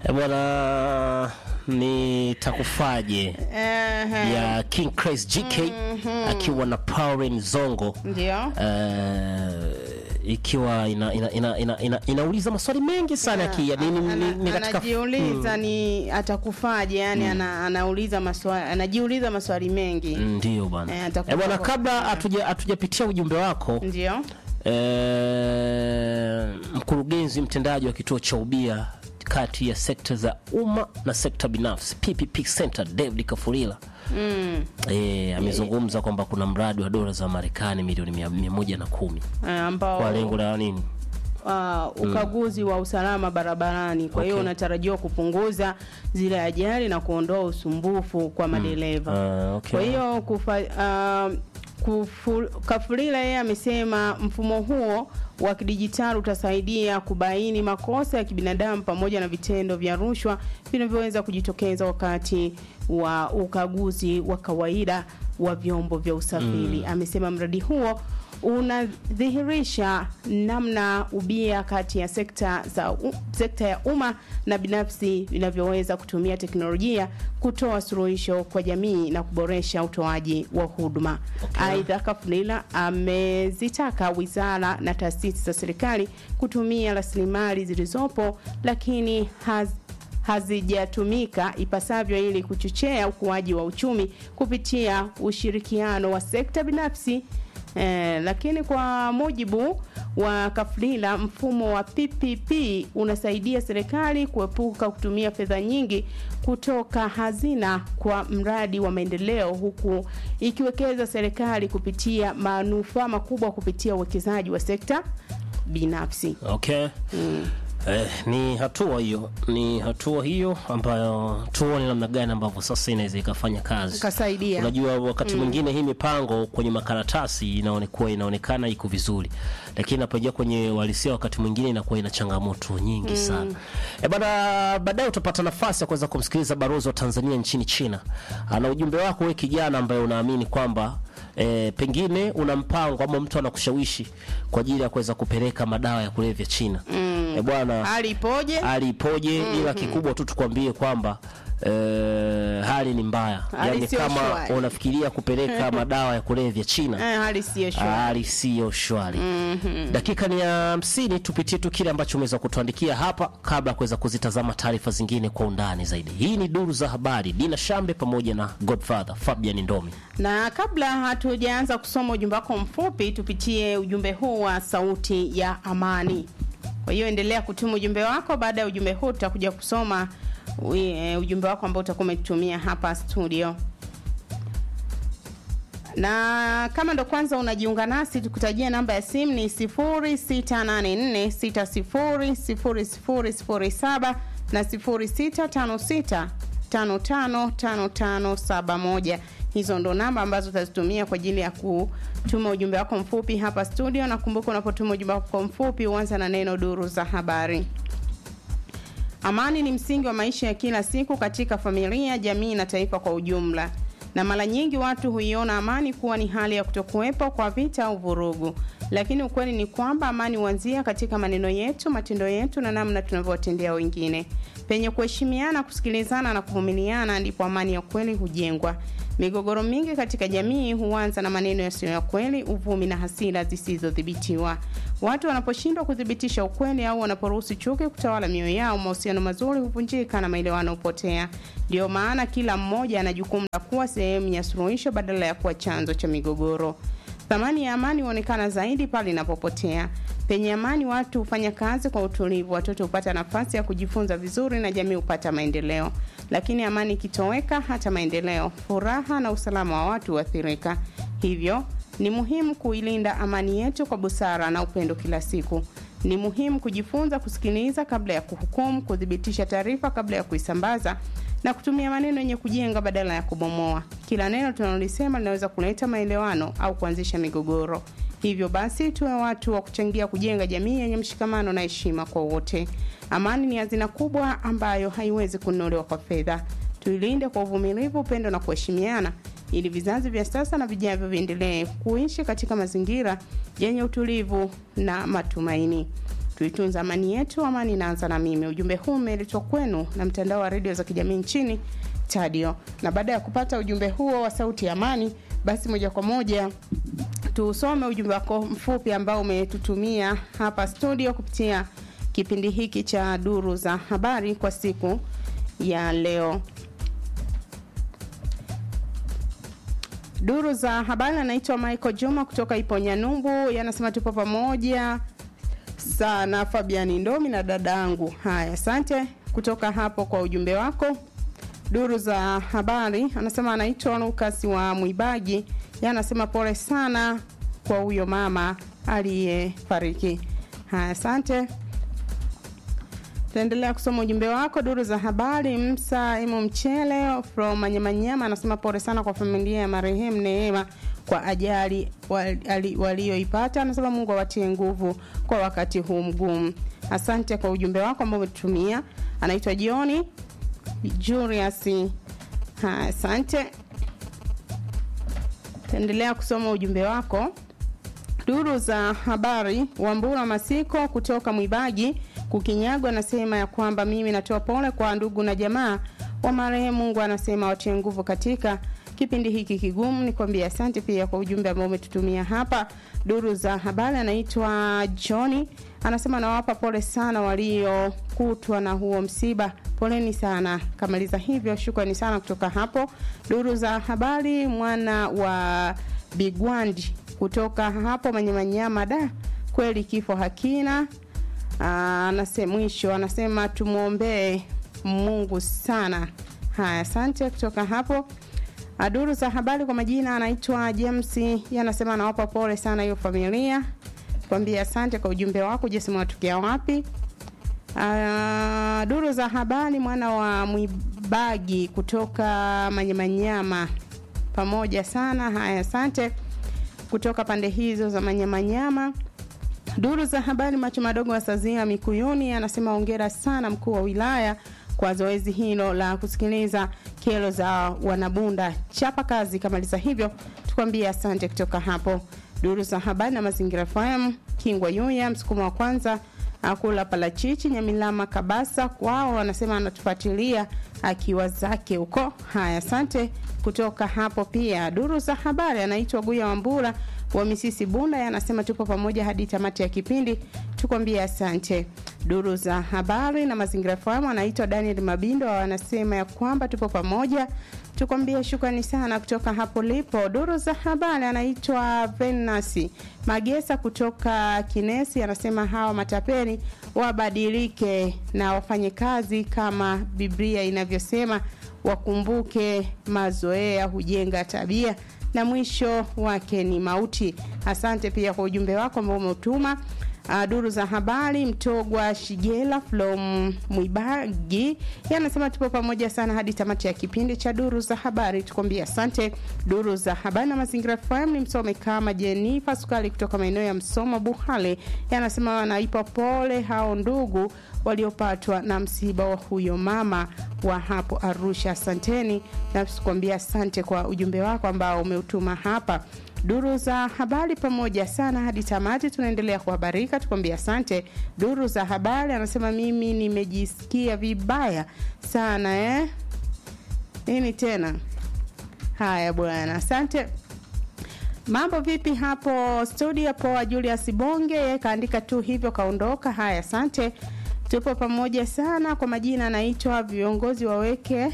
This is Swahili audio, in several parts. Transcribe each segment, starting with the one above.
E bwana, nitakufaje Ehe, ya King Crazy GK akiwa na Pauline Zongo ndio eh, ikiwa ina, ina, ina, ina, ina, inauliza maswali mengi sana ya ki- ni- ni- ni- Ana- ni katika anajiuliza ni atakufaje yani ana, anauliza maswali anajiuliza maswali mengi ndio bwana Eh, atakufa Eh, bwana kwa- kabla hatuja- hatujapitia ujumbe wako ndio eh, mkurugenzi mtendaji wa kituo cha ubia kati ya sekta za umma na sekta binafsi PPP Center David Kafurila mm. eh, amezungumza kwamba kuna mradi wa dola za Marekani milioni mia, mia moja na kumi eh, ambao kwa lengo la nini? uh, ukaguzi wa usalama barabarani. Kwa hiyo Okay. unatarajiwa kupunguza zile ajali na kuondoa usumbufu kwa madereva. Ah, okay. Kwa hiyo kufa, uh, kufu, Kafulila yeye amesema mfumo huo wa kidijitali utasaidia kubaini makosa ya kibinadamu pamoja na vitendo vya rushwa vinavyoweza kujitokeza wakati wa ukaguzi wa kawaida wa vyombo vya usafiri. Amesema mradi huo unadhihirisha namna ubia kati ya sekta za u, sekta ya umma na binafsi vinavyoweza kutumia teknolojia kutoa suluhisho kwa jamii na kuboresha utoaji wa huduma. Aidha, Kafulila amezitaka wizara na taasisi za serikali kutumia rasilimali zilizopo lakini haz, hazijatumika ipasavyo ili kuchochea ukuaji wa uchumi kupitia ushirikiano wa sekta binafsi. Eh, lakini kwa mujibu wa Kafulila, mfumo wa PPP unasaidia serikali kuepuka kutumia fedha nyingi kutoka hazina kwa mradi wa maendeleo, huku ikiwekeza serikali kupitia manufaa makubwa kupitia uwekezaji wa sekta binafsi. Okay. Eh, ni hatua hiyo, ni hatua hiyo ambayo tuone namna gani ambavyo sasa inaweza ikafanya kazi. Kasaidia. Unajua, wakati mwingine hii mipango kwenye makaratasi inaonekana inaonekana iko vizuri, lakini inapoingia kwenye uhalisia wakati mwingine inakuwa ina changamoto nyingi sana. Eh, bana, baadaye utapata nafasi ya kuweza kumsikiliza balozi wa Tanzania nchini China. Ana ujumbe wako wewe kijana ambaye unaamini kwamba e, pengine una mpango ama mtu anakushawishi kwa ajili ya kuweza kupeleka madawa ya kulevya China. Mm. E, bwana Hali ipoje? hali ipoje? Ila kikubwa tu tukwambie kwamba e, hali ni mbaya, Hali yaani sio kama shwari. unafikiria kupeleka madawa ya kulevya China Eh, hali siyo shwari. hali siyo shwari. Dakika ni ya hamsini, tupitie tu kile ambacho umeweza kutuandikia hapa kabla ya kuweza kuzitazama taarifa zingine kwa undani zaidi. Hii ni duru za habari, Dina Shambe pamoja na Godfather Fabian Ndomi. Na kabla hatujaanza kusoma ujumbe wako mfupi, tupitie ujumbe huu wa sauti ya amani. Kwa hiyo endelea kutuma ujumbe wako. Baada ya ujumbe huu, tutakuja kusoma ui- eh, ujumbe wako ambao utakuwa umetutumia hapa studio. Na kama ndo kwanza unajiunga nasi, tukutajia namba ya simu ni 0684600007 na 0656555571. Hizo ndo namba ambazo utazitumia kwa ajili ya kutuma ujumbe wako mfupi hapa studio, na kumbuka, unapotuma ujumbe wako mfupi uanza na neno duru za habari. Amani ni msingi wa maisha ya kila siku katika familia, jamii na taifa kwa ujumla, na mara nyingi watu huiona amani kuwa ni hali ya kutokuwepo kwa vita au vurugu, lakini ukweli ni kwamba amani huanzia katika maneno yetu, matendo yetu na namna tunavyowatendea wengine. Penye kuheshimiana, kusikilizana na kuvumiliana, ndipo amani ya kweli hujengwa. Migogoro mingi katika jamii huanza na maneno yasiyo ya kweli, uvumi na hasira zisizodhibitiwa. Watu wanaposhindwa kuthibitisha ukweli au wanaporuhusu chuki kutawala mioyo yao, mahusiano mazuri huvunjika na maelewano hupotea. Ndio maana kila mmoja ana jukumu la kuwa sehemu ya suluhisho badala ya kuwa chanzo cha migogoro. Thamani ya amani huonekana zaidi pale inapopotea. Penye amani, watu hufanya kazi kwa utulivu, watoto hupata nafasi ya kujifunza vizuri na jamii hupata maendeleo. Lakini amani ikitoweka, hata maendeleo, furaha na usalama wa watu huathirika. Hivyo ni muhimu kuilinda amani yetu kwa busara na upendo kila siku. Ni muhimu kujifunza kusikiliza kabla ya kuhukumu, kuthibitisha taarifa kabla ya kuisambaza na kutumia maneno yenye kujenga badala ya kubomoa. Kila neno tunalolisema linaweza kuleta maelewano au kuanzisha migogoro. Hivyo basi, tuwe watu wa kuchangia kujenga jamii yenye mshikamano na heshima kwa wote. Amani ni hazina kubwa ambayo haiwezi kununuliwa kwa fedha. Tuilinde kwa uvumilivu, upendo na kuheshimiana, ili vizazi vya sasa na vijavyo viendelee kuishi katika mazingira yenye utulivu na matumaini. tuitunza amani yetu, amani inaanza na mimi. Ujumbe huu umeletwa kwenu na mtandao wa redio za kijamii nchini Tadio. Na baada ya kupata ujumbe huo wa sauti ya amani, basi moja kwa moja tusome ujumbe wako mfupi ambao umetutumia hapa studio kupitia kipindi hiki cha duru za habari kwa siku ya leo. Duru za habari anaitwa Michael Juma kutoka Iponyanyumbu, yanasema tupo pamoja sana Fabiani Ndomi na dadangu. Haya, asante kutoka hapo kwa ujumbe wako. Duru za habari anasema anaitwa Lucas wa Mwibaji, yeye anasema pole sana kwa huyo mama aliyefariki. Haya, asante. Taendelea kusoma ujumbe wako. Duru za habari, Msa Imo Mchele from Manyamanyama anasema pole sana kwa familia ya marehemu Neema kwa ajali walioipata. Anasema Mungu awatie nguvu kwa wakati huu mgumu. Asante kwa ujumbe wako ambao umetutumia. Anaitwa Jioni Julius. Ha, asante. Taendelea kusoma ujumbe wako. Duru za habari, Wambura Masiko kutoka Mwibaji Kukinyagwa anasema ya kwamba mimi natoa pole kwa ndugu na jamaa wa marehemu. Mungu anasema watie nguvu katika kipindi hiki kigumu. Nikwambia asante pia kwa ujumbe ambao umetutumia hapa. Duru za habari, anaitwa Johnny anasema nawapa pole sana waliokutwa na huo msiba, poleni sana. Kamaliza hivyo, shukrani sana kutoka hapo. Duru za habari, mwana wa Bigwandi kutoka hapo Manyamanyama, da kweli kifo hakina anasema mwisho anasema tumwombee Mungu sana. Haya, asante kutoka hapo. Duru za habari kwa majina anaitwa James, yeye anasema anawapa pole sana hiyo familia. Kwambia asante kwa ujumbe wako. Je, mwatokea wapi? Uh, duru za habari mwana wa Mwibagi kutoka Manyamanyama, pamoja sana. Haya, asante kutoka pande hizo za Manyamanyama. Duru za habari macho madogo wa Sazia Mikuyuni anasema hongera sana mkuu wa wilaya kwa zoezi hilo la kusikiliza kero za wanabunda. Chapa kazi, kamaliza hivyo, tukwambie asante kutoka hapo. Duru za habari na mazingira FM Kingwa Yuya msukumo wa kwanza akula palachichi Nyamilama Kabasa kwao wanasema anatufuatilia akiwa zake huko. Haya, asante kutoka hapo pia. Duru za habari anaitwa Guya Wambura wa Misisi Bunda anasema tupo pamoja hadi tamati ya kipindi, tukwambie asante. Duru za habari na mazingira fahamu anaitwa Daniel Mabindo anasema ya kwamba tupo pamoja, tukwambie shukrani sana kutoka hapo lipo. Duru za habari anaitwa Venasi Magesa kutoka Kinesi anasema hawa matapeni wabadilike na wafanye kazi kama Biblia inavyosema, wakumbuke mazoea hujenga tabia na mwisho wake ni mauti. Asante pia kwa ujumbe wako ambao umeutuma. Uh, duru za habari Mtogwa Shigela from Mwibagi yanasema tupo pamoja sana hadi tamati ya kipindi cha duru za habari, tukwambia asante. Duru za habari na mazingira FM ni msome kama Jenifa Sukali kutoka maeneo ya Msoma Buhale, yanasema wanaipa pole hao ndugu waliopatwa na msiba wa huyo mama wa hapo Arusha. Asanteni na tukwambia asante kwa ujumbe wako ambao umeutuma hapa duru za habari pamoja sana hadi tamati. Tunaendelea kuhabarika, tukwambia asante. Duru za habari anasema mimi nimejisikia vibaya sana eh? Nini tena? Haya bwana, asante. Mambo vipi hapo studio? Poa. Julius Bonge yeye kaandika tu hivyo kaondoka. Haya, asante, tupo pamoja sana. Kwa majina anaitwa viongozi waweke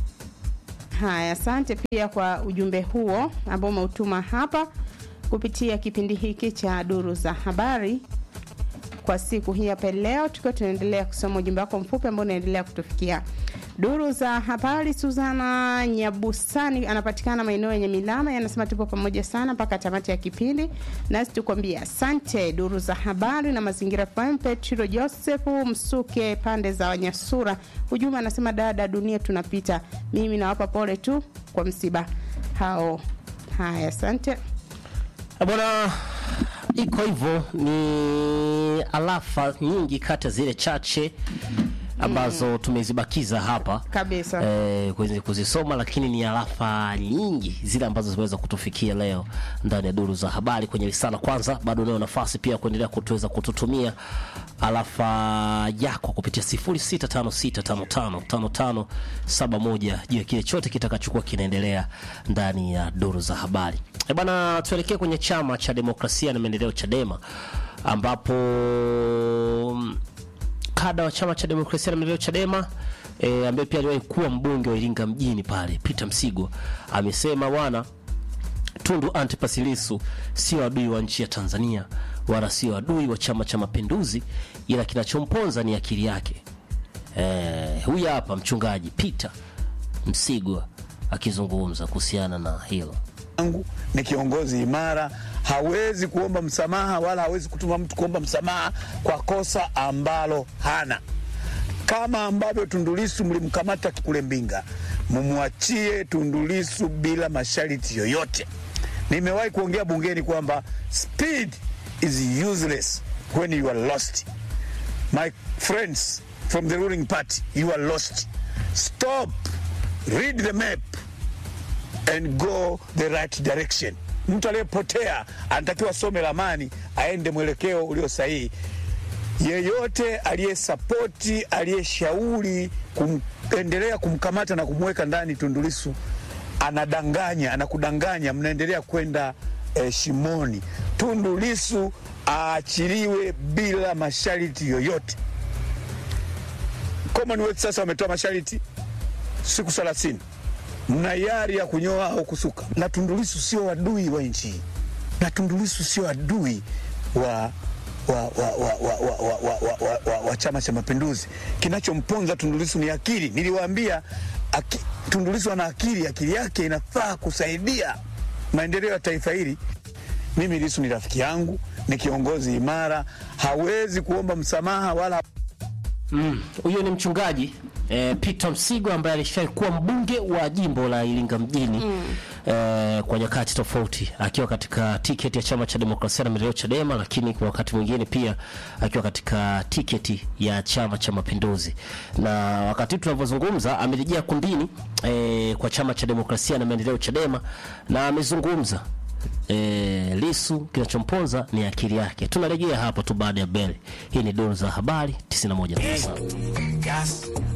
Haya, asante pia kwa ujumbe huo ambao umeutuma hapa kupitia kipindi hiki cha duru za habari kwa siku hii hapa leo, tukiwa tunaendelea kusoma ujumbe wako mfupi ambao unaendelea kutufikia. Duru za habari, Suzana Nyabusani anapatikana maeneo yenye milama, yanasema tupo pamoja sana mpaka tamati ya kipindi, nasi tukwambia asante. Duru za habari na mazingira FM, Petro Josefu Msuke pande za Wanyasura, ujumbe anasema dada, dunia tunapita, mimi nawapa pole tu kwa msiba hao. Haya, asante bwana iko hivyo ni alafa nyingi kati ya zile chache ambazo tumezibakiza hapa Kabisa. eh, kuzi- kuzisoma, lakini ni arafa nyingi zile ambazo zimeweza kutufikia leo ndani ya duru za habari kwenye risala. Kwanza bado unayo nafasi pia kuendelea kutuweza kututumia arafa yako kupitia 0656555571 juu ya kile chote kitakachokuwa kinaendelea ndani ya duru za habari. E bana, tuelekee kwenye chama cha demokrasia na maendeleo Chadema ambapo mm, kada wa chama cha demokrasia na maendeleo Chadema e, ambaye pia aliwahi kuwa mbunge wa Iringa mjini pale, Peter Msigwa amesema bwana Tundu Antipas Lissu sio adui wa nchi ya Tanzania wala sio adui wa Chama cha Mapinduzi, ila kinachomponza ni akili yake. Eh, huyu hapa mchungaji Peter Msigwa akizungumza kuhusiana na hilo. yangu ni kiongozi imara, hawezi kuomba msamaha wala hawezi kutuma mtu kuomba msamaha kwa kosa ambalo hana. Kama ambavyo Tundulisu mlimkamata kule Mbinga, mumwachie Tundulisu bila masharti yoyote. Nimewahi kuongea bungeni kwamba speed is useless when you are lost. My friends from the ruling party, you are lost. Stop, read the map and go the right direction. Mtu aliyepotea anatakiwa some ramani, aende mwelekeo ulio sahihi. Yeyote aliyesapoti, aliyeshauri kuendelea kumkamata na kumweka ndani Tundulisu anadanganya, anakudanganya, mnaendelea kwenda eh, shimoni. Tundulisu aachiliwe bila masharti yoyote. Commonwealth sasa wametoa masharti siku 30 mna hiari ya kunyoa au kusuka. Na Tundulisu sio adui wa nchi hii, na Tundulisu sio adui wa wa, wa, wa, wa, wa, wa, wa, wa, wa, wa, wa Chama cha Mapinduzi. Kinachomponza Tundulisu ni akili. Niliwaambia aki, Tundulisu ana akili, akili yake inafaa kusaidia maendeleo ya taifa hili. Mimi Lisu ni rafiki yangu, ni kiongozi imara, hawezi kuomba msamaha wala Huyo ni mchungaji eh, Peter Msigwa ambaye alishawahi kuwa mbunge wa jimbo la Iringa mjini eh, kwa nyakati tofauti akiwa katika tiketi ya chama cha demokrasia na maendeleo Chadema, lakini kwa wakati mwingine pia akiwa katika tiketi ya chama cha mapinduzi. Na wakati huu tunavyozungumza amerejea kundini eh, kwa chama cha demokrasia na maendeleo Chadema na amezungumza E, Lisu kinachomponza ni akili yake. Tunarejea hapo tu baada ya beli. Hii ni duru za habari 91.7. Gas.